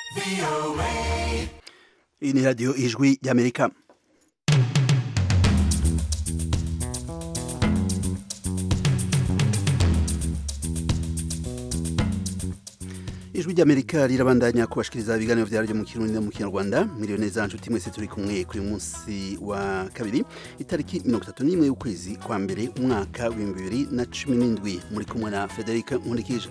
iyi ni radiyo ijwi ry'amerika ijwi ry'amerika rirabandanya kubashikiriza ibiganiro vyaryo mu kirundi no mu kinyarwanda miliyoni za nshuti mwese turi kumwe kuri munsi wa kabiri itariki mirongo itatu n'imwe y'ukwezi kwa mbere umwaka w'ibihumbi bibiri na cumi n'indwi muri kumwe na federica nkurikije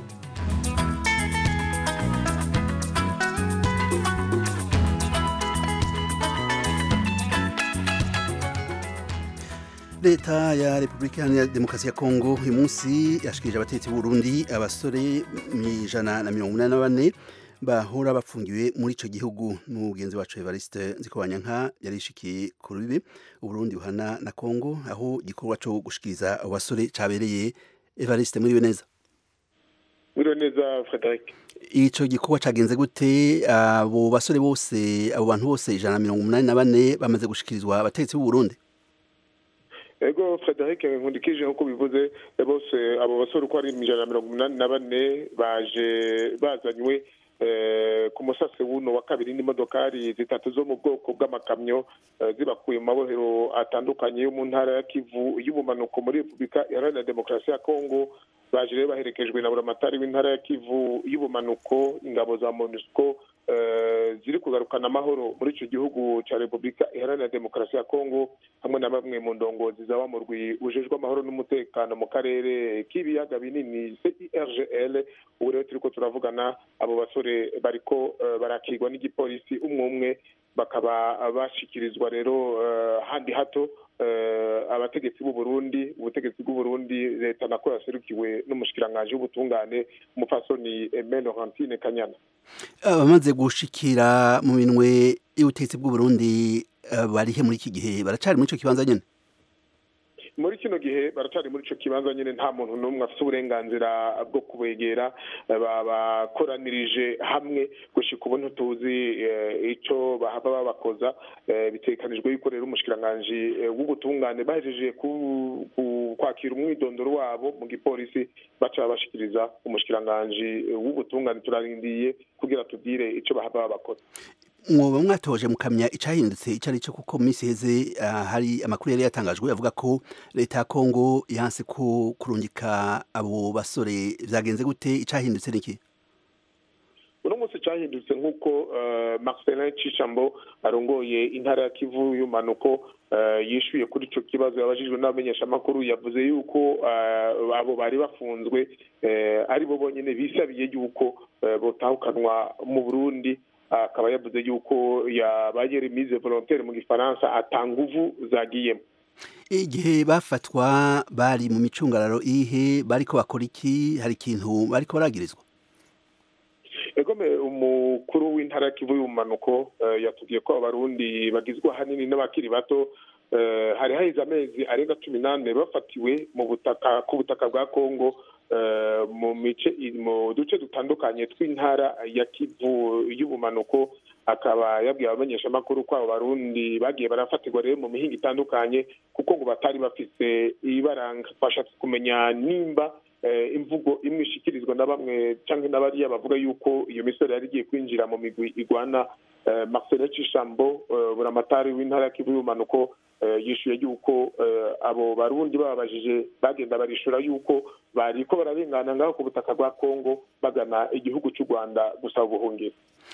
leta ya repubulika iharanira demokarasi ya kongo uyu munsi yashikirije abatetsi b'uburundi abasore ijana na mirongo inani na bane bahora bafungiwe muri ico gihugu n'umugenzi wacu evariste nzikobanyanka yarishikiye ku rubibe uburundi buhana na kongo aho igikorwa co gushikiriza abo basore cabereye evariste muriwe neza muriwe neza frederic ico gikorwa cagenze gute abo basore bose abo bantu bose ijana na mirongo umunani na bane bamaze gushikirizwa abatetsi b'uburundi ego frederic nkundikije nk'uko bivuze bose abo basore uko ari ijana na mirongo umunani na bane baje bazanywe ku musase wuno wa kabiri n'imodokari zitatu zo mu bwoko bw'amakamyo zibakuye mu mabohero atandukanye yo mu ntara ya kivu y'ubumanuko muri repubulika iharanira demokarasi ya kongo baje rero baherekejwe na buramatari w'intara ya kivu y'ubumanuko ingabo za monusco ziri kugarukana amahoro muri icyo gihugu cya repubulika iharanira demokarasi ya kongo hamwe na bamwe mu ndongozi zaba mu rwi ujejwe amahoro n'umutekano mu karere k'ibiyaga binini cirgl ubu rero turi ko turavugana abo basore bariko barakirwa n'igipolisi umwe umwe bakaba bashikirizwa rero handi hato abategetsi b'u Burundi ubutegetsi bw'u Burundi leta nako yaserukiwe n'umushikiranganji w'ubutungane umupfasoni Aimé Laurentine Kanyana abamaze gushikira mu minwe y'ubutegetsi bw'u Burundi barihe muri iki gihe baracari muri ico kibanza nyene muri kino gihe baracari muri ico kibanza nyene nta muntu n'umwe afite uburenganzira bwo kubegera bakoranirije hamwe gushika ubu ntituzi ico bahava babakoza bitekanijwe yuko rero umushikiranganji w'ubutungane bahejeje kwakira umwidondoro wabo mu gipolisi baca babashikiriza umushikiranganji w'ubutungane turarindiye kugira tubwire ico bahava babakoza mwoba mwatoje mukamya icahindutse ico ari cyo kuko mu minsi heze hari amakuru yari yatangajwe avuga ko leta ya kongo yanse ko kurungika abo basore vyagenze gute icahindutse niki uno munsi cahindutse nk'uko marcelin cishambo arongoye intara ya kivu y'umanuko yishuye kuri ico kibazo yabajijwe n'abamenyeshamakuru yavuze yuko abo bari bafunzwe ari bo bonyene bisabiye yuko botahukanwa mu burundi akaba yavuze yuko yabaye remise volontaire mu gifaransa ata nguvu zagiyemo igihe bafatwa bari mu micungararo ihe bariko bakora iki hari ikintu bariko baragirizwa egome umukuru w'intara ya kivu y'ubumanuko yatubwiye ko abarundi bagizwe ahanini n'abakiri bato hari haheze amezi arenga cumi n'ane bafatiwe mu butaka ku butaka bwa kongo mu mice mu duce dutandukanye tw'intara ya kivu y'ubumanuko akaba yabwiye abamenyeshamakuru ko abo barundi bagiye barafatirwa rero mu mihinga itandukanye kuko ngo batari bafise ibaranga bashatse kumenya nimba imvugo imwe ishikirizwa na bamwe cyangwa n'abariya bavuga yuko iyo misore yari igiye kwinjira mu migwi igwana marcel cishambo buramatari w'intara ya kivu y'ubumanuko yishuye yuko abo barundi bababajije bagenda barishura yuko bariko bararengana ngaho ku butaka bwa kongo bagana igihugu cy'u rwanda gusaba ubuhungiro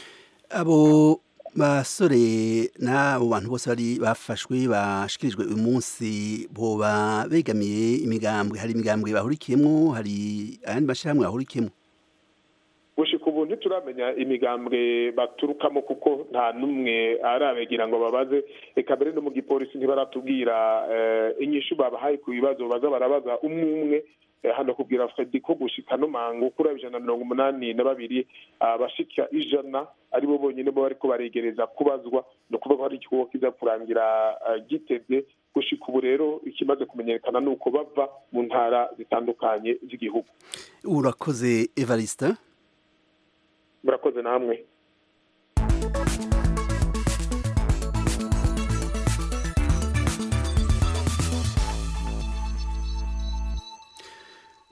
abo basore n'abo bantu bose bari bafashwe bashikirijwe uyu munsi boba begamiye imigambwe hari imigambwe bahurikiyemo hari ayandi mashyirahamwe bahurikiyemo gushika ubu ntituramenya imigambwe baturukamo kuko nta n'umwe arabegera ngo babaze reka mbere no mu gipolisi ntibaratubwira inyishu babahaye ku bibazo baza barabaza umwe umwe hano kubwira fredi ko gushika no mango kuri ijana na mirongo umunani na babiri abashika ijana aribo bonyine bo bariko baregereza kubazwa ni ukuvuga ko hari igikorwa kiza kurangira giteze gushika ubu rero ikimaze kumenyekana ni uko bava mu ntara zitandukanye z'igihugu urakoze evarista murakoze namwe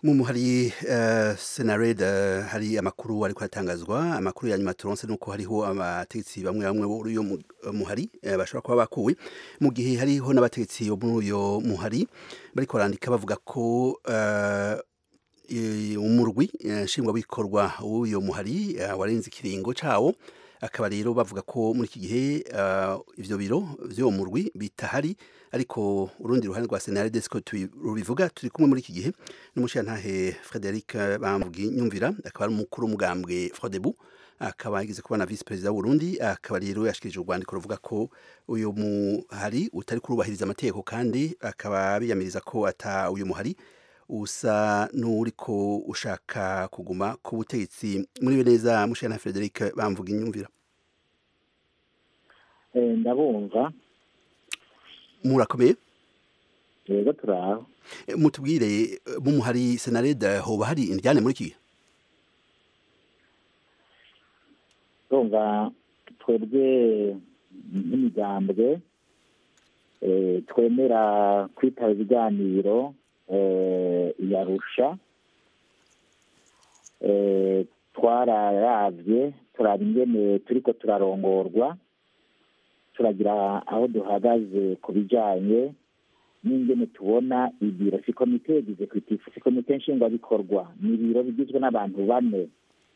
mu muhari uh, senared uh, hari amakuru ariko aratangazwa amakuru ya nyuma turonse nuko hariho abategetsi bamwe bamwe bo uyo muhari uh, bashobora kuba bakuwe mu gihe hariho n'abategetsi bo muri uyo muhari bariko barandika bavuga ko uh, umurwi nshingwabikorwa w'uyo muhari warenze ikiringo cawo akaba rero bavuga ko muri iki gihe ivyo biro vy'uwo murwi bitahari ariko urundi ruhande rwa senarede siko rubivuga turi kumwe muri iki gihe n'umushirantahe frederic bamvugi nyumvira akaba ari umukuru w'umugambwe frodebu akaba yigeze kuba na vice perezida w'urundi akaba rero yashikirije urwandiko ruvuga ko uyu muhari utari kurubahiriza amategeko kandi akaba biyamiriza ko ata uyu muhari usa n'uriko ushaka kuguma ku butegetsi muri neza mushana Frederic bamvuga inyumvira ndabumva murakomeye yego turaho mutubwire mumuhari senareda hoba hari indyane muri iki urumva twebwe nk'imigambwe twemera kwitaba ibiganiro yarusha twararavye turaba ingene turiko turarongorwa turagira aho duhagaze ku bijanye n'ingene tubona ibiro si komite executive si komite nshingwabikorwa ni ibiro bigizwe n'abantu bane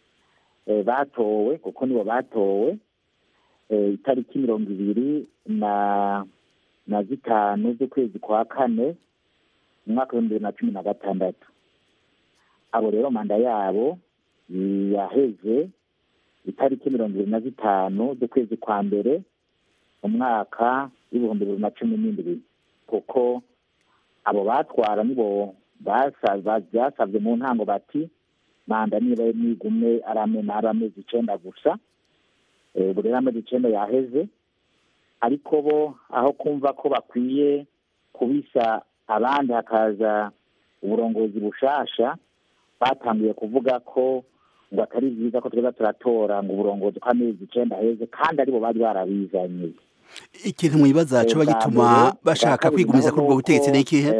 batowe kuko nibo batowe itariki mirongo ibiri na na zitanu z'ukwezi kwa kane mu mwaka w'ibihumbi bibiri na cumi na gatandatu abo rero manda yabo yaheze itariki mirongo ibiri na zitanu z'ukwezi kwa mbere mu mwaka w'ibihumbi bibiri na cumi n'indwi kuko abo batwara nibo byasabye mu ntango bati manda niba nigume ari amezi icenda gusa buri amezi icenda yaheze ariko bo aho kumva ko bakwiye kubisa abandi hakaza uburongozi bushasha batangiye kuvuga ko ngo atari byiza ko tweza turatora ngo uburongozi bw'amezi icenda heze kandi aribo bari barabizanye ikintu mwibaza coba gituma bashaka kwigumiza kuri ubwo butegetsi ni ikihe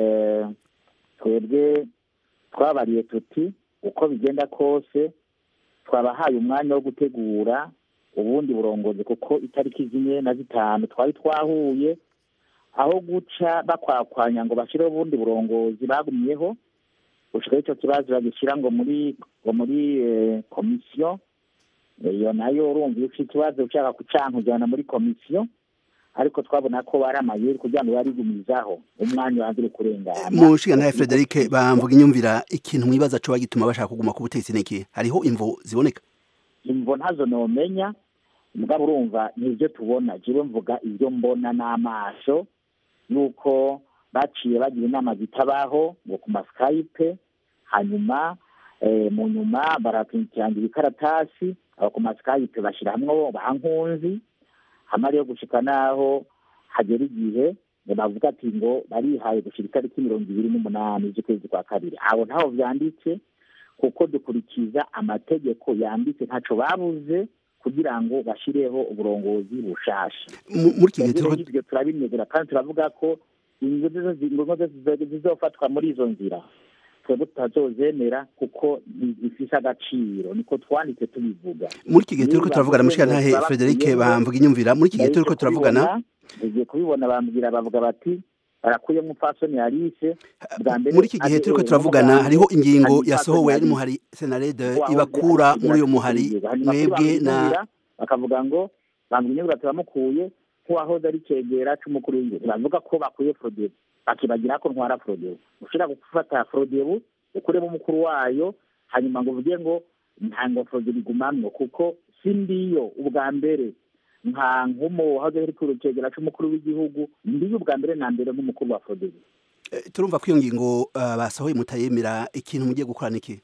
twebwe twabariye tuti uko bigenda kose twabahaye umwanya wo gutegura ubundi burongozi kuko itariki zimwe na zitanu twari twahuye aho guca bakwakwanya ngo bashyireho ubundi burongozi bagumyeho gushikaho icyo kibazo bagishyira ngo muri ngo muri komisiyo iyo nayo urumva iyo ufite ikibazo ushaka kucanka ujyana muri komisiyo ariko twabona ko bari amayeri kugira ngo barigumizaho umwanya wanze uri kurengana mu nshinga Frederic bamvuga inyumvira ikintu mwibaza coba gituma bashaka kuguma ku butegetsi niki hariho imvo ziboneka imvo ntazo nomenya mugabo urumva nibyo tubona jewe mvuga ibyo mbona n'amaso yuko baciye bagira inama zitabaho ngo ku masikayipe hanyuma mu nyuma barakirangira ikaratasi abo ku masikayipe bashyira hamwe bankunzi hamwe ariyo gushika n'aho hagera igihe bavuga ati ngo barihaye gushyira itariki mirongo ibiri n'umunani z'ukwezi kwa kabiri abo ntaho byanditse kuko dukurikiza amategeko yanditse ntacyo babuze kugira ngo bashyireho uburongozi bushasha muri iki gihe ibyo turabinezera kandi turavuga ko ingingo zizofatwa muri izo nzira twebwe tutazozemera kuko zifise agaciro niko twanditse tubivuga muri iki gihe turiko turavugana mushikantahe Frederic bamvuga inyumvira muri iki gihe turiko turavugana tugiye kubibona bambwira bavuga bati barakuye mupfasoni Alice bwa mbere muri iki gihe turiko turavugana hariho ingingo yasohowe n'umuhari Senarede ibakura muri uyo muhari mwebwe na bakavuga ngo bambwira inyubura turamukuye nk'uwahoze ari cegera c'umukuru w'igihugu bavuga ko bakuye Frodebu bakibagira ko ntwara Frodebu ushobora gufata Frodebu ukuremo umukuru wayo hanyuma ngo uvuge ngo ntango Frodebu igumamwo kuko si ndiyo ubwa mbere nka nk'umu wahoze ari kurukegera c'umukuru w'igihugu ndiyo ubwa mbere na mbere nk'umukuru wa Frodebu turumva ko iyo ngingo basohoye mutayemera ikintu mugiye gukora niki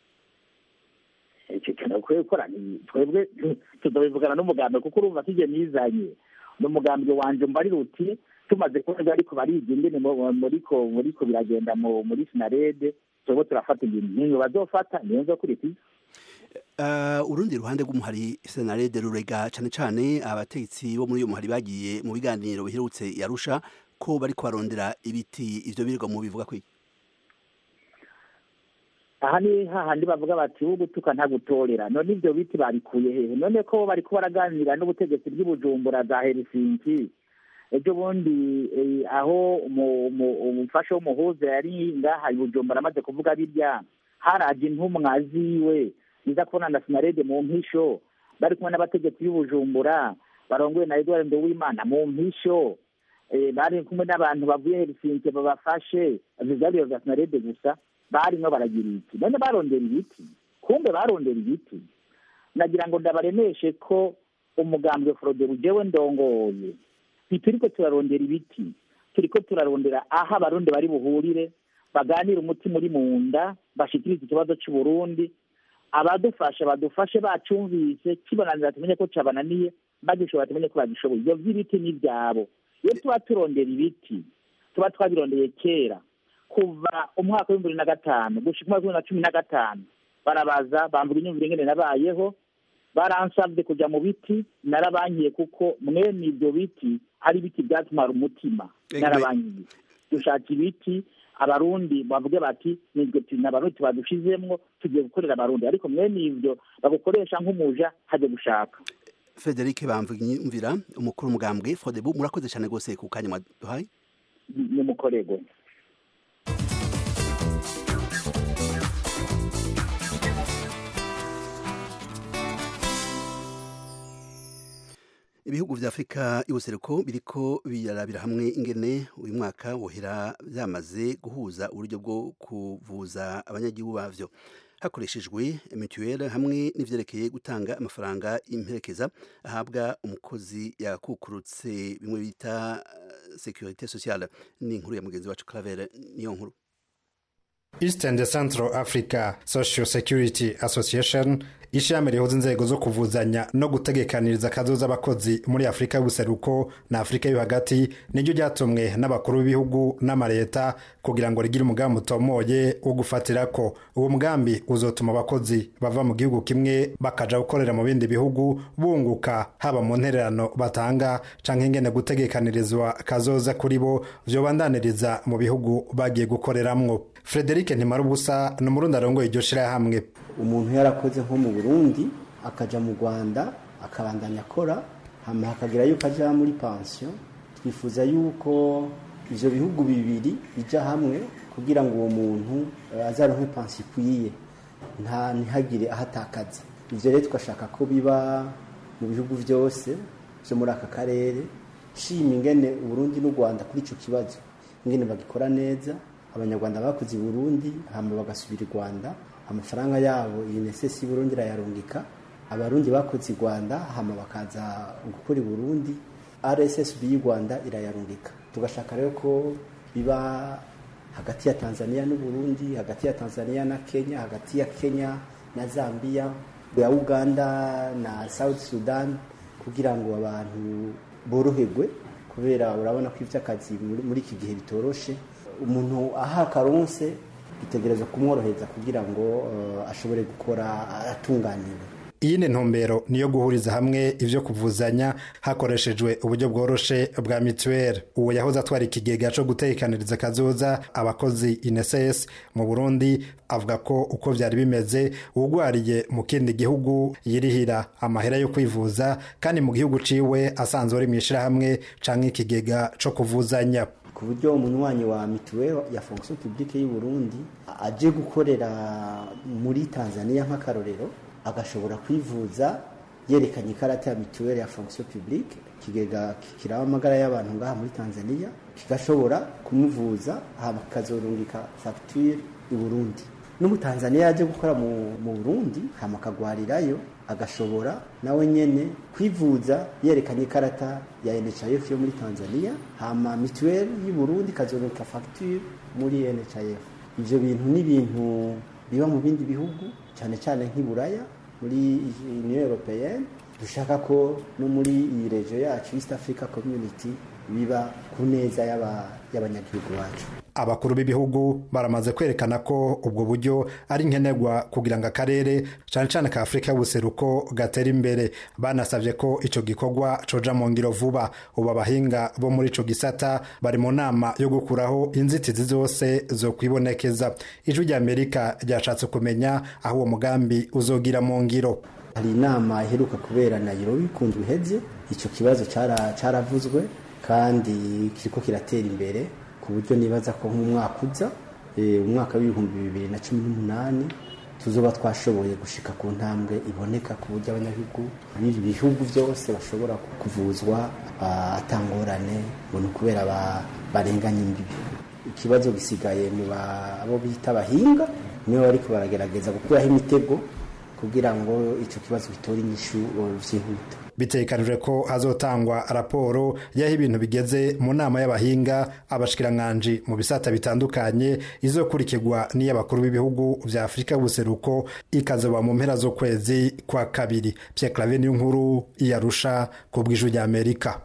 icyo kintu bakwiye gukora twebwe tuzabivugana n'umugambwe kuko urumva ko igihe nizanye n'umugambwe wanje mbarira uti tumaze kubona ariko bariga ingene muriko muriko biragenda muri sinarede twebwe turafata ibintu nk'iyo bazofata niyo nzokurikiza urundi ruhande rw'umuhari senarede rurega cyane cyane abategetsi bo muri uyu muhari bagiye mu biganiro biherutse yarusha ko bari kubarondera ibiti ivyo birirwa mu bivuga kwiki aha ni hahandi bavuga bati wo gutuka ntagutorera none ibyo biti babikuye hehe none ko bariko baraganira n'ubutegetsi bw'ibujumbura za helsinki ejo bundi aho umufasha w'umuhuza yari ngaha ibujumbura amaze kuvuga birya haraje intumwa ziwe niza kubona na sinarede mu mpisho bari kumwe n'abategetsi b'ibujumbura barongoye na edward nduwimana mu mpisho bari kumwe n'abantu bavuye helsinki babafashe vyariro vya sinarede gusa barimwo baragira iki none barondera ibiti kumbe barondera ibiti nagira ngo ndabaremeshe ko umugambwe forodero jewe ndongoye ntituriko turarondera ibiti turiko turarondera aho abarundi bari buhurire baganire umutima uri mu nda bashikirize ikibazo c'uburundi abadufasha badufashe bacumvise kibonanira tumenye ko cabananiye bagishobora tumenye ko bagishoboye ivyo vy'ibiti ni ivyabo iyo tuba turondera ibiti tuba twabirondeye kera kuva umwaka w'ibihumbi bibiri na gatanu gushika umwaka w'ibihumbi na cumi na gatanu barabaza bamvuga inyumvire ingene nabayeho baransabye kuja mu biti narabankiye kuko mwene ivyo biti ari ibiti vyatumara umutima narabankiye dushaka ibiti abarundi bavuge bati nibwo abarundi tubadushizemwo tugiye gukorera abarundi ariko mwene ivyo bagukoresha nk'umuja haje gushaka Frederic Bamvumvira umukuru umugambwe Fodebu murakoze cyane gose ku kanya mwaduhaye ni mukorego ibihugu vya Afrika y'ubuseruko biriko birarabira hamwe ingene uyu mwaka wohera byamaze guhuza uburyo bwo kuvuza abanyagihugu bavyo hakoreshejwe mutuelle hamwe n'ivyerekeye gutanga amafaranga imperekeza ahabwa umukozi yakukurutse bimwe bita securite sociale ni inkuru ya mugenzi wacu Claver niyo nkuru East and Central Africa Social Security Association ishami rihuza inzego zo kuvuzanya no gutegekaniriza akazoza abakozi muri Afurika y'ubuseruko na Afurika yo hagati niryo ryatumwe n'abakuru b'ibihugu n'amareta kugira ngo rigire umugambi utomoye wo gufatirako uwo mugambi uzotuma abakozi bava mu gihugu kimwe bakaja gukorera mu bindi bihugu bunguka haba mu ntererano batanga canke ingene gutegekanirizwa kazoza kuri bo vyobandaniriza mu bihugu bagiye gukoreramwo Frederic Ntimarubusa ni umurundi arongoye iryo shirahamwe umuntu yarakoze nko mu burundi akaja mu rwanda akabandanya akora hama hakagira yuko aja muri pansiyo twifuza yuko ivyo bihugu bibiri bija hamwe kugira ngo uwo muntu azaronke pansiyo ikwiye nta ntihagire ahatakaza ivyo rero tugashaka ko biba mu bihugu vyose vyo muri aka karere shima ingene uburundi n'u rwanda kuri ico kibazo ingene bagikora neza abanyarwanda bakoze i burundi hama bagasubira i rwanda amafaranga yabo iyi nesesi y'uburundi irayarungika abarundi bakoze i rwanda hama bakaza gukora i burundi rssb y'u rwanda irayarungika tugashaka rero ko biba hagati ya tanzania n'uburundi hagati ya tanzania na kenya hagati ya kenya na zambia ya uganda na south sudan kugira ngo abantu boroherwe kubera urabona ko iby'akazi muri iki gihe bitoroshe umuntu aha akaronse bitegereza kumworohereza kugira ngo uh, ashobore gukora atunganiwe iyindi ntumbero niyo guhuriza hamwe ivyo kuvuzanya hakoreshejwe uburyo bworoshe bwa mituweli uwo yahoze atwara ikigega co gutekaniriza kazoza abakozi ineses mu burundi avuga ko uko vyari bimeze uwugwariye mu kindi gihugu yirihira amahera yo kwivuza kandi mu gihugu ciwe asanzwe ari mw'ishirahamwe canke ikigega co kuvuzanya ku buryo umunywanyi wa mituweli ya fonction publique y'u Burundi aje gukorera muri Tanzania nk'akarorero agashobora kwivuza yerekanye ikarata ya mituweli ya fonction publique ikigega kiraba amagara y'abantu ngaha muri Tanzania kigashobora kumuvuza hama kikazorungika facture i Burundi n'umutanzaniya yaje gukora mu, mu Burundi hama akagwarirayo agashobora nawe nyene kwivuza yerekanye ikarata ya NHIF yo muri Tanzania hama mituweli y'u Burundi ikazorungika facture muri NHIF ivyo bintu ni ibintu biba mu bindi bihugu cyane cyane nk'iburaya muri union européenne dushaka ko no muri iyi regio yacu east africa community biba ku neza y'abanyagihugu bacu abakuru b'ibihugu baramaze kwerekana ko ubwo buryo ari nkenerwa kugira ngo akarere cane cane ka afurika y'ubuseruko gatera imbere banasavye ko ico gikorwa coja mu ngiro vuba ubu abahinga bo muri ico gisata bari mu nama yo gukuraho inzitizi zose zo kwibonekeza ijwi rya amerika ryashatse kumenya aho uwo mugambi uzogira mu ngiro hari inama iheruka kubera Nairobi ku ndwi iheze icyo kibazo caravuzwe kandi kiriko kiratera imbere ku buryo nibaza ko nk'umwaka uza umwaka w'ibihumbi bibiri na cumi n'umunani tuzoba twashoboye gushika ku ntambwe iboneka ku buryo abanyagihugu b'ibi bihugu byose bashobora kuvuzwa atangorane ngo ni ukubera barenganya imbibi ikibazo gisigaye mu abo bita abahinga nibo bariko baragerageza gukuraho imitego kugira ngo icyo kibazo gitore inyishu vyihuta bitegekanijwe ko hazotangwa raporo y'aho ibintu bigeze mu nama y'abahinga abashikiranganji mu bisata bitandukanye izokurikirwa n'iy'abakuru b'ibihugu vya afurika y'ubuseruko ikazoba mu mpera z'ukwezi kwa kabiri pierre clave niyo nkuru iyarusha ku bw'ijwi rya amerika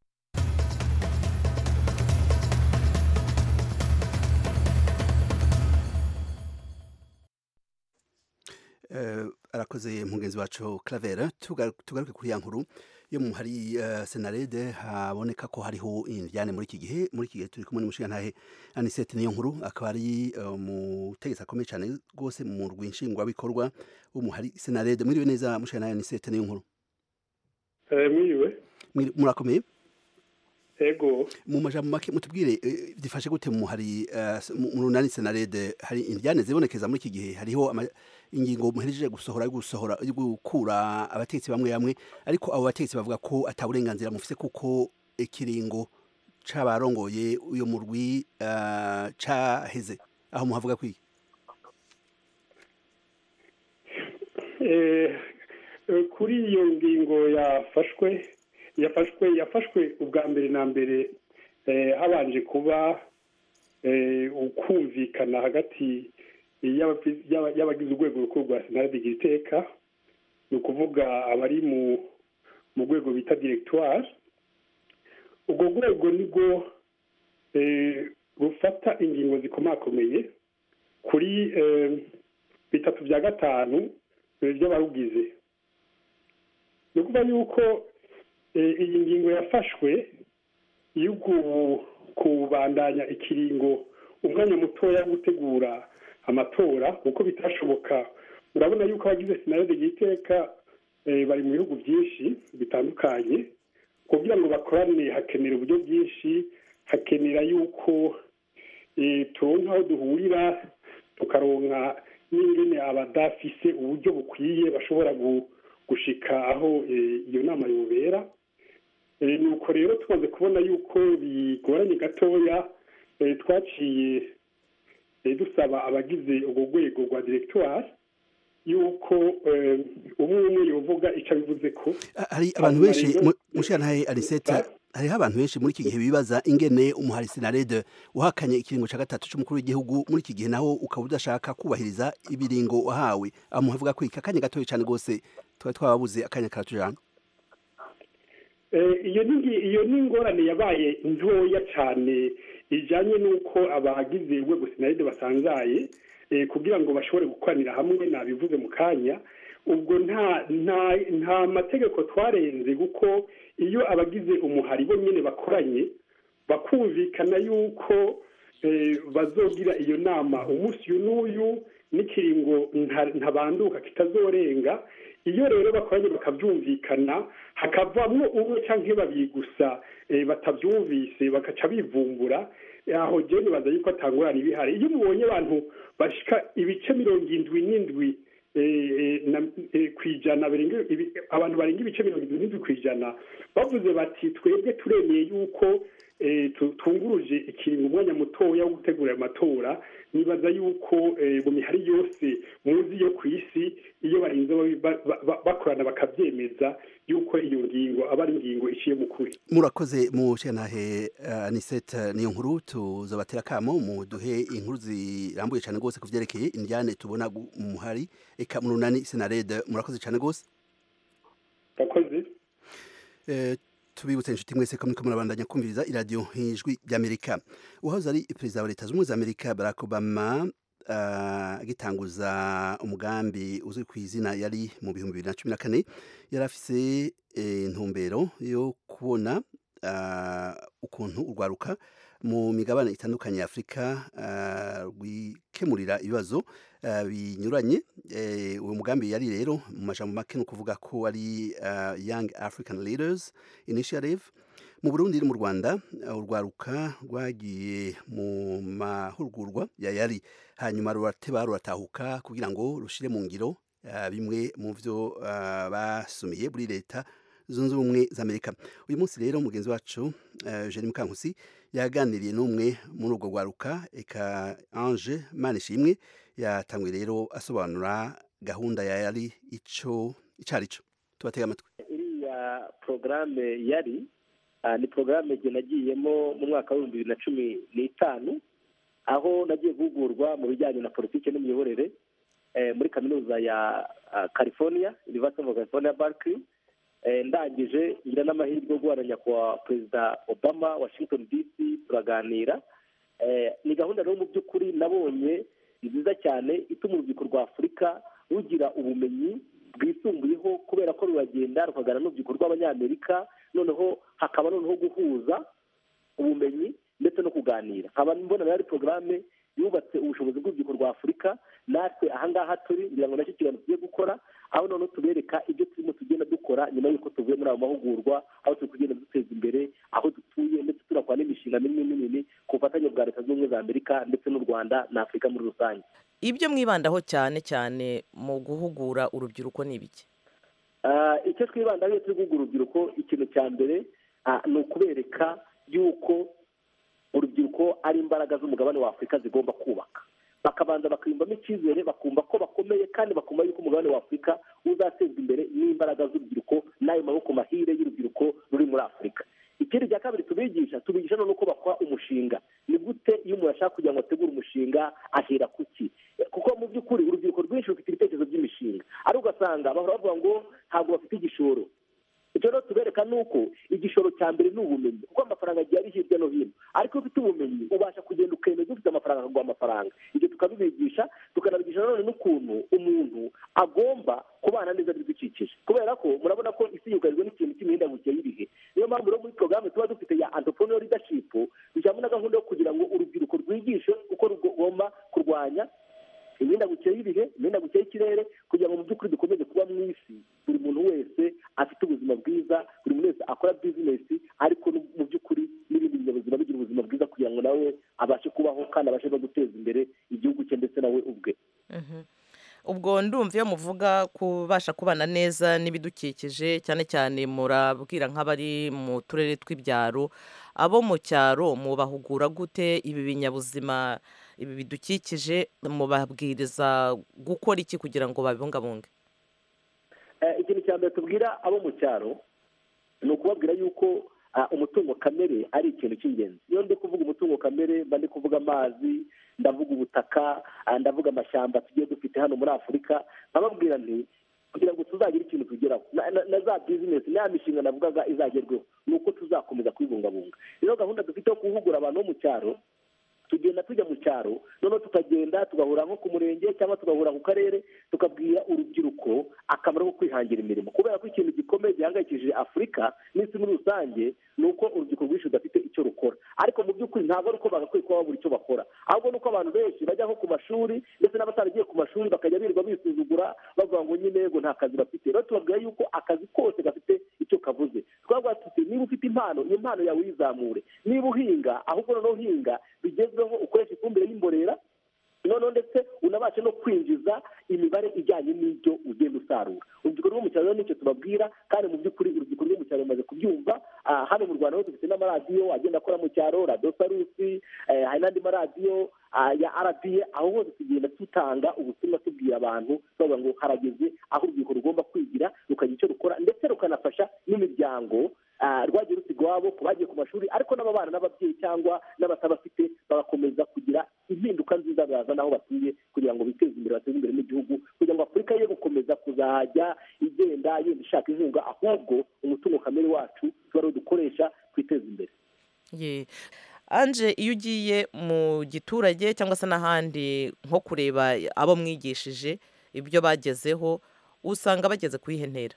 arakoze mugenzi wacu Claver tugaruke kuri ya nkuru yo mu hari senarede haboneka ko hariho indyane muri iki gihe muri iki gihe turi kumwe n'umushingantahe anisete niyo nkuru akaba ari umutegetsi akomeye cyane rwose mu rwinshingwabikorwa wo mu hari senarede mwiriwe neza mushingantahe anisete niyo nkuru mwiriwe murakomeye ego mu majambo make mutubwire difashe gute mu hari mu runani senarede hari indyane zibonekeza muri iki gihe hariho ingingo muhereje gusohora gusohora gukura abategetsi bamwe bamwe ariko abo bategetsi bavuga ko ataburenganzira mufise kuko ikiringo c'abarongoye uyo murwi uh, caheze aho muhavuga kwiki eh, kuri iyo ngingo yafashwe yafashwe yafashwe ubwa mbere na mbere eh, habanje kuba eh, ukumvikana hagati y'abagize urwego rukuru rwa senaride igira iteka ni ukuvuga abari mu rwego bita diregitwari urwo rwego nibwo rufata ingingo zikomakomeye kuri bitatu bya gatanu by'abarugize ni ukuvuga yuko iyi ngingo yafashwe yo kubandanya ikiringo umwanya mutoya wo gutegura amatora kuko bitashoboka urabona yuko abagize sinarede y'iteka bari mu bihugu byinshi bitandukanye kugira ngo bakorane hakenera uburyo bwinshi hakenera yuko turonka aho duhurira tukaronka n'ingene abadafise uburyo bukwiye bashobora gushika aho iyo nama yobera nuko rero tumaze kubona yuko bigoranye gatoya twaciye dusaba abagize urwo rwego rwa diregitwari yuko umwe umwe yovuga icyo abivuze ko hari abantu benshi mushirantahe arisete hariho abantu benshi muri iki gihe bibaza ingene umuhari sinarede uhakanye ikiringo cya gatatu cy'umukuru w'igihugu muri iki gihe naho ukaba udashaka kubahiriza ibiringo wahawe aho muhavuga ko akanya gatoya cyane rwose tuba twababuze akanya karatujana iyo ni ingorane yabaye ntoya cyane ijyanye n'uko abagize urwego sinaride basanzaye kugira ngo bashobore gukoranira hamwe nabivuze mu kanya ubwo nta nta nta mategeko twarenze kuko iyo abagize umuhari bo nyine bakoranye bakumvikana yuko bazogira iyo nama umunsi uyu n'uyu n'ikiringo ntabanduka kitazorenga iyo rero bakoranye bakabyumvikana hakavamo umwe cyangwa babiri gusa batabyumvise bagaca bivumbura aho jya nibaza yuko atangurana ibihari iyo mubonye abantu bashyika ibice mirongo indwi n'indwi ku ijana abantu barenga ibice mirongo irindwi n'indwi ku ijana bavuze bati twebwe turemeye yuko tunguruje ikiringo umwanya mutoya wo gutegura ayo matora nibaza yuko mu mihari yose muzi yo ku isi iyo barinze bakorana bakabyemeza yuko iyo ngingo aba ari ingingo iciye mu kuri murakoze mu shenahe anisete niyo nkuru tuzobatera akamo muduhe inkuru zirambuye cyane rwose ku byerekeye indyane tubona muhari eka mununani senarede murakoze cyane rwose murakoze tubibutse inshuti mwese ko muriko murabandanya kumviriza iradiyo ijwi ry'amerika uwahoze ari perezida wa leta zunze ubumwe za amerika barack obama agitanguza umugambi uzwi ku izina yari mu bihumbi bibiri na cumi na kane yari afise intumbero yo kubona ukuntu urwaruka mu migabane itandukanye ya afurika rwikemurira ibibazo binyuranye uwo mugambi yari rero mu majambo make ni ukuvuga ko ari young african leaders initiative mu burundi no mu rwanda urwaruka rwagiye mu mahugurwa ya yari hanyuma rurateba ruratahuka kugira ngo rushire mu ngiro bimwe mu byo basumiye muri leta zunze ubumwe za amerika uyu munsi rero mugenzi wacu Jenny Mukankusi yaganiriye n'umwe muri urwo rwaruka eka Ange Manishimwe yatanguye rero asobanura gahunda ya yari ico icari cyo tubatega amatwi iriya porogaramu yari ni porogaramu igihe nagiyemo mu mwaka w'ibihumbi bibiri na cumi n'itanu aho nagiye guhugurwa mu bijyanye na politiki n'imiyoborere muri kaminuza ya california university of california berkeley ndangije ngira n'amahirwe yo guhana nyakubahwa perezida obama washington dc turaganira ni gahunda rero mu by'ukuri nabonye nziza cyane ituma urubyiruko rwa afurika rugira ubumenyi bwisumbuyeho kubera ko ruragenda rukaganira n'urubyiruko rw'abanyamerika noneho hakaba noneho guhuza ubumenyi ndetse no kuganira nkaba mbona ari porogaramu yubatse ubushobozi bw'urubyiruko rwa afurika natwe ahangaha turi ngira ngo nacyo kiganiro tugiye gukora aho noneho tubereka ibyo turimo tugenda dukora nyuma y'uko tuvuye muri ayo mahugurwa aho turi kugenda duteza imbere aho dutuye ndetse tunakora n'imishinga minini minini ku bufatanye bwa leta zunze ubumwe za amerika ndetse n'u rwanda na afurika muri rusange ibyo mwibandaho cyane cyane mu guhugura urubyiruko ni ibiki icyo twibandaho iyo turi guhugura urubyiruko ikintu cya mbere ni ukubereka yuko urubyiruko ari imbaraga z'umugabane wa afurika zigomba kubaka bakabanza bakiyumvamo icyizere bakumva ko bakomeye kandi bakumva yuko umugabane wa afurika uzatezwa imbere n'imbaraga z'urubyiruko n'ayo maboko mahire y'urubyiruko ruri muri afurika ikindi cya kabiri tubigisha tubigisha no uko bakora umushinga ni gute iyo umuntu ashaka kugira ngo ategure umushinga ahera ku ki kuko mu by'ukuri urubyiruko rwinshi rufite ibitekerezo by'imishinga ariko ugasanga bahora bavuga ngo ntabwo bafite igishoro icyo rero tubereka ni uko igishoro cya mbere ni ubumenyi kuko amafaranga agiye ari hirya no hino ariko iyo ufite ubumenyi ubasha kugenda ukemeza ufite amafaranga akaguha amafaranga ibyo tukabibigisha tukanabigisha nanone n'ukuntu umuntu agomba kubana neza n'ibidukikije kubera ko murabona ko isi yugarijwe n'ikintu cy'imihindagurikire y'ibihe niyo mpamvu rero muri porogaramu tuba dufite ya entrepreneur leadership dushyiramo na gahunda yo kugira ngo urubyiruko rwigishe uko rugomba kurwanya imihindagurikire y'ibihe imihindagurikire y'ikirere kugira ngo mu by'ukuri dukomeze kuba mu isi buri muntu wese afite ubuzima bwiza buri muntu wese akora bizinesi ariko mu by'ukuri n'ibindi binyabuzima bigira ubuzima bwiza kugira ngo nawe abashe kubaho kandi abashe no guteza imbere igihugu cye ndetse nawe ubwe ubwo ndumva iyo muvuga kubasha kubana neza n'ibidukikije cyane cyane murabwira nk'abari mu turere tw'ibyaro abo mu cyaro mubahugura gute ibi binyabuzima ibi bidukikije mubabwiriza gukora iki kugira ngo babibungabunge ikintu cya mbere tubwira abo mu cyaro ni ukubabwira yuko umutungo kamere ari ikintu cy'ingenzi iyo ndi kuvuga umutungo kamere mba ndi kuvuga amazi ndavuga ubutaka ndavuga amashyamba tugiye dufite hano muri afurika nkababwira nti kugira ngo tuzagire ikintu tugeraho na za bizinesi n'aya mishinga navugaga izagerweho ni uko tuzakomeza kubibungabunga rero gahunda dufite yo guhugura abantu bo mu cyaro tugenda tujya mu cyaro noneho tukagenda tugahura nko ku murenge cyangwa tugahura ku karere tukabwira urubyiruko akamaro ko kwihangira imirimo kubera ko ikintu gikomeye gihangayikishije afurika n'isi muri rusange ni uko urubyiruko rwinshi rudafite icyo rukora ariko mu by'ukuri ntabwo ari uko bagakwiye kuba babura icyo bakora ahubwo ni uko abantu benshi bajya nko ku mashuri ndetse n'abataragiye ku mashuri bakajya birirwa bisuzugura bavuga ngo nyine yego nta kazi bafite rero tubabwira yuko akazi kose gafite icyo kavuze twavuga tuti niba ufite impano iyo mpano yawe uyizamure niba uhinga ahubwo noneho uhinga bigezweho ukoresha ifumbire y'imborera noneho ndetse unabashe no kwinjiza imibare ijyanye n'ibyo ugenda usarura urubyiruko rwo mu cyaro rero nicyo tubabwira kandi mu by'ukuri urubyiruko rwo mu cyaro rumaze kubyumva hano mu rwanda ho dufite n'amaradiyo agenda akora mu cyaro radiyo sarusi hari n'andi maradiyo ya rba aho hose tugenda dutanga ubutumwa tubwira abantu bavuga ngo harageze aho urubyiruko rugomba kwigira rukagira icyo rukora ndetse rukanafasha n'imiryango rwagiye rusiga iwabo ku bagiye ku mashuri ariko n'ababana n'ababyeyi cyangwa n'abatabafite bagakomeza kugira impinduka nziza bazana aho batuye kugira ngo biteze imbere bateze imbere n'igihugu kugira ngo afurika ye gukomeza kuzajya igenda yenda ishaka inkunga ahubwo umutungo kamere wacu tuba ariwo dukoresha twiteza imbere Ye. anje iyo ugiye mu giturage cyangwa se n'ahandi nko kureba abo mwigishije ibyo bagezeho usanga bageze ku iyihe ntera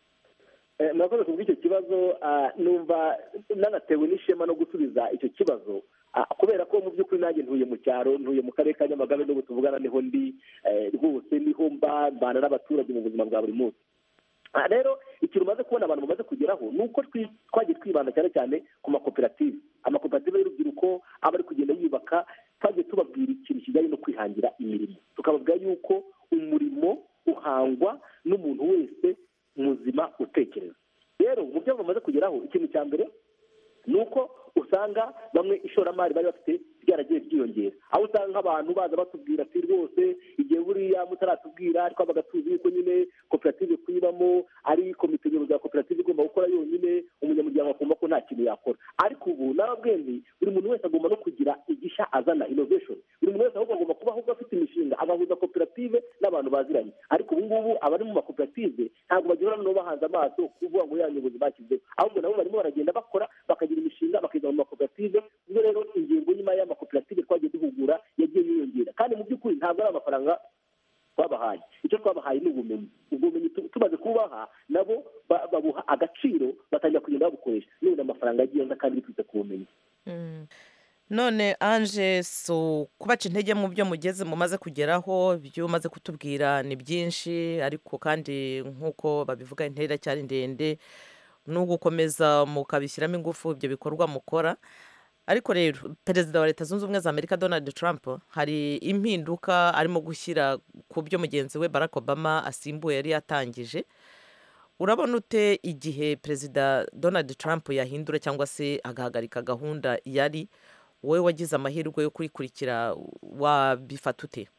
Eh, murakoze ku bw'icyo kibazo ah, numva nanatewe n'ishema no gusubiza icyo kibazo ah, kubera ko mu by'ukuri nanjye ntuye mu cyaro ntuye mu karere ka nyamagabe n'ubu tuvugana niho ndi eh, rwose niho mba mbana n'abaturage mu buzima bwa buri munsi Ah, rero ikintu umaze kubona abantu bamaze kugeraho ni uko twi- twagiye twibanda cyane cyane ku makoperative amakoperative y'urubyiruko aba ari kugenda yubaka twagiye tubabwira ikintu kijyanye no kwihangira imirimo tukababwira yuko umurimo uhangwa n'umuntu wese muzima utekereza rero mu byo bamaze kugeraho ikintu cya mbere ni uko usanga bamwe ishoramari bari bafite ryaragiye ryiyongera aho usanga nk'abantu baza batubwira ati rwose igihe buriya mutaratubwira twabaga tuzi yuko nyine koperative kuyibamo ari komite nyobozi ya koperative igomba gukora yonyine umunyamuryango akumva ko nta kintu yakora ariko ubu n'ababwendi buri muntu wese agomba no kugira igishya azana innovation buri muntu wese ahubwo agomba kuba ahubwo afite imishinga agahuza koperative n'abantu baziranye ariko ubu ngubu abari mu makoperative ntabwo bagihora noneho bahanze amaso kuvuga ngo ya nyobozi bashyizeho ahubwo nabo barimo baragenda bakora bakagira imishinga bakiga mu makoperative ubwo rero ingingo nyuma y'amakoperative twagiye duhugura yagiye yiyongera kandi mu by'ukuri ntabwo ari amafaranga twabahaye icyo twabahaye ni ubumenyi ubwo bumenyi tu- tumaze kubaha nabo ba- babuha agaciro batangira kugenda babukoresha none amafaranga yagiye aza kandi biturutse ku bumenyi Mm. none anje so kubaca intege mu byo mugeze mumaze kugeraho ibyo umaze kutubwira ni byinshi ariko kandi nk'uko babivuga intera iracyari ndende ni ugukomeza mukabishyiramo ingufu ibyo bikorwa mukora ariko rero perezida wa leta zunze ubumwe za amerika donald trump hari impinduka arimo gushyira ku byo mugenzi we barack obama asimbuye yari yatangije urabona ute igihe perezida donald trump yahindura cyangwa se agahagarika gahunda yari wowe wagize amahirwe yo kuyikurikira wabifata ute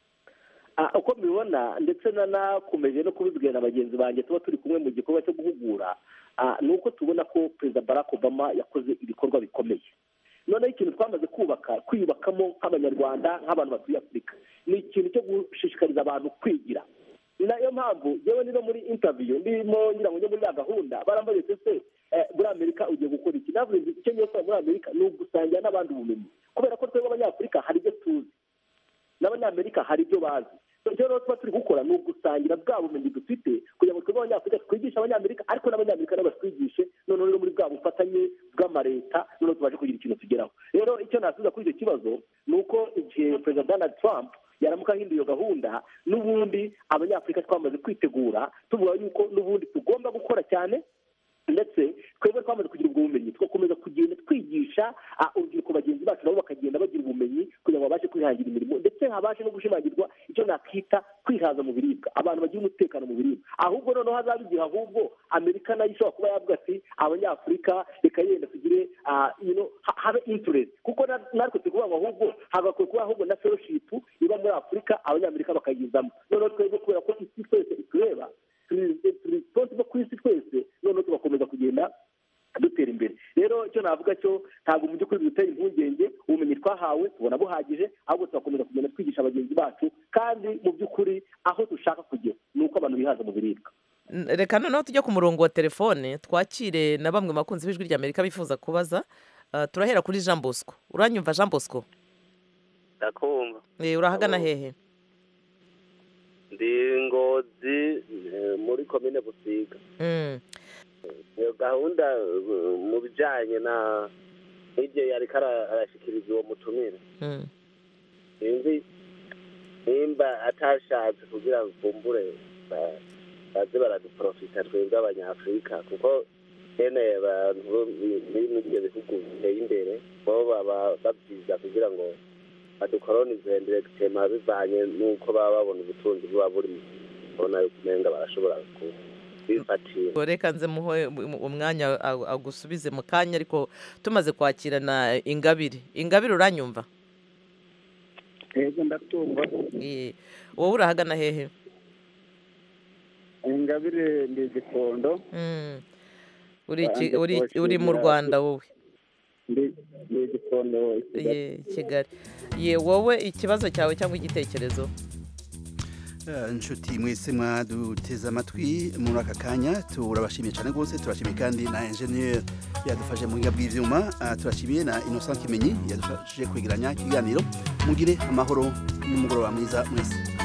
Ah, uko mbibona ndetse nanakomeje no kubibwira na bagenzi banjye tuba turi kumwe mu gikorwa cyo guhugura ah, ni uko tubona ko perezida barack obama yakoze ibikorwa bikomeye noneho ikintu twamaze kubaka kwiyubakamo nk'abanyarwanda nk'abantu batuye afurika ni ikintu cyo gushishikariza abantu kwigira ni nayo mpamvu yewe niba muri intaviyo ndimo ngira ngo njye muri ya gahunda barambaye se eh, muri amerika ugiye gukora iki navuze nti icyo ngiye gukora muri amerika ni ugusangira n'abandi ubumenyi kubera ko twebwe abanyafurika hari ibyo tuzi n'abanyamerika hari ibyo bazi ibyo rero tuba turi gukora ni ugusangira bwa bumenyi dufite kugira ngo twebwe abanyafurika twigishe abanyamerika ariko n'abanyamerika nabo batwigishe noneho rero muri bwa bufatanye bw'amareta noneho tubashe kugira ikintu tugeraho rero icyo nasubiza kuri icyo kibazo ni uko igihe perezida donald trump yaramuka ahinduye iyo gahunda n'ubundi abanyafurika twamaze kwitegura tuvuga yuko n'ubundi tugomba gukora cyane ndetse twebwe twamaze kugira ubwo bumenyi tugakomeza kugenda twigisha ah, urubyiruko bagenzi bacu nabo bakagenda bagira ubumenyi kugira ngo babashe kwihangira imirimo ndetse habashe no gushimangirwa icyo nakwita kwihaza mu biribwa abantu bagira umutekano mu biribwa ahubwo noneho hazaba igihe ahubwo amerika nayo ishobora kuba yavuga ati abanyafurika reka yenda tugire ah, you know, ha- habe interest kuko na- natwe turi kuvuga ngo ahubwo hagakwiye kuba ahubwo na fellowship iba muri afurika abanyamerika bakayizamo noneho twebwe kubera ko isi twese itureba turi turi responsible ku isi twese noneho tugakomeza kugenda dutera imbere rero icyo navuga cyo ntabwo mu by'ukuri bidutera impungenge ubumenyi twahawe tubona buhagije ahubwo tugakomeza kugenda twigisha bagenzi bacu kandi mu by'ukuri aho dushaka kugera ni uko abantu bihaza mu biribwa N- reka noneho tujye ku murongo wa telefone twakire na bamwe mu bakunzi b'ijwi ry'amerika bifuza kubaza Ah, turahera kuri jean bosco uranyumva jean bosco ndakumva Eh, urahagana hehe ndi ngozi eh, muri komine busiga Mm. iyo gahunda eh, mu bijyanye na n'ibyo yariko ara- arashikiriza uwo mutumire Mm. sinzi nimba atashatse kugira ngo kumbure ba- baze baraduprofita twebwe abanyafurika kuko bene abantu bo muri muri ibyo bihugu biteye imbere bo baba babyiza kugira ngo badukoronize ndiregitema bivanye n'uko baba babona ubutunzi buba buri mu kubona yuko umenga barashobora kubifatira Ngo reka nze muhe um- umwanya a- agusubize mu kanya ariko tumaze kwakirana ingabire ingabire uranyumva yego ndatumva Eh, wowe urahagana hehe ingabire ndi igikondo Mm. uri Banze ki- uri- uri mu kubashimira. rwanda wowe ndi ndi igikondo i Kigali. ye kigali ye wowe ikibazo cyawe cyangwa igitekerezo Eh, inshuti mwese mwaduteze amatwi muri aka kanya turabashimiye cyane rwose turashimiye kandi na enjeniyeri yadufashe mu buhinga bw'ibyuma Ah, turashimiye na innocent kimenyi yadufashije kwegeranya ikiganiro mugire amahoro n'umugoroba mwiza mwese